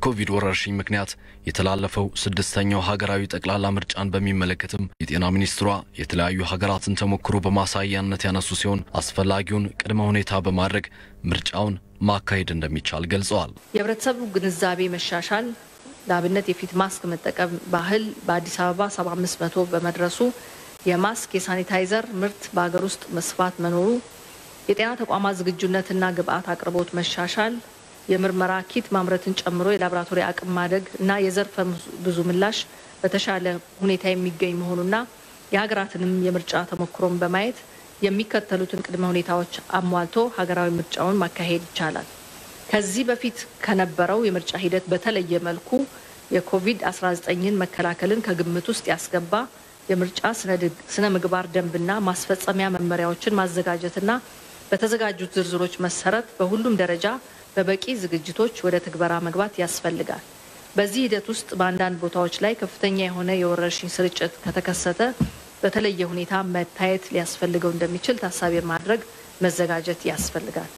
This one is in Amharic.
በኮቪድ ወረርሽኝ ምክንያት የተላለፈው ስድስተኛው ሀገራዊ ጠቅላላ ምርጫን በሚመለከትም የጤና ሚኒስትሯ የተለያዩ ሀገራትን ተሞክሮ በማሳያነት ያነሱ ሲሆን አስፈላጊውን ቅድመ ሁኔታ በማድረግ ምርጫውን ማካሄድ እንደሚቻል ገልጸዋል። የህብረተሰቡ ግንዛቤ መሻሻል ለአብነት የፊት ማስክ መጠቀም ባህል በአዲስ አበባ 75 በመቶ በመድረሱ የማስክ የሳኒታይዘር ምርት በሀገር ውስጥ መስፋት መኖሩ የጤና ተቋማት ዝግጁነትና ግብአት አቅርቦት መሻሻል የምርመራ ኪት ማምረትን ጨምሮ የላቦራቶሪ አቅም ማደግ እና የዘርፈ ብዙ ምላሽ በተሻለ ሁኔታ የሚገኝ መሆኑና የሀገራትንም የምርጫ ተሞክሮን በማየት የሚከተሉትን ቅድመ ሁኔታዎች አሟልቶ ሀገራዊ ምርጫውን ማካሄድ ይቻላል። ከዚህ በፊት ከነበረው የምርጫ ሂደት በተለየ መልኩ የኮቪድ-19ን መከላከልን ከግምት ውስጥ ያስገባ የምርጫ ስነ ምግባር ደንብና ማስፈጸሚያ መመሪያዎችን ማዘጋጀትና በተዘጋጁት ዝርዝሮች መሰረት በሁሉም ደረጃ በበቂ ዝግጅቶች ወደ ትግበራ መግባት ያስፈልጋል። በዚህ ሂደት ውስጥ በአንዳንድ ቦታዎች ላይ ከፍተኛ የሆነ የወረርሽኝ ስርጭት ከተከሰተ በተለየ ሁኔታ መታየት ሊያስፈልገው እንደሚችል ታሳቢ ማድረግ መዘጋጀት ያስፈልጋል።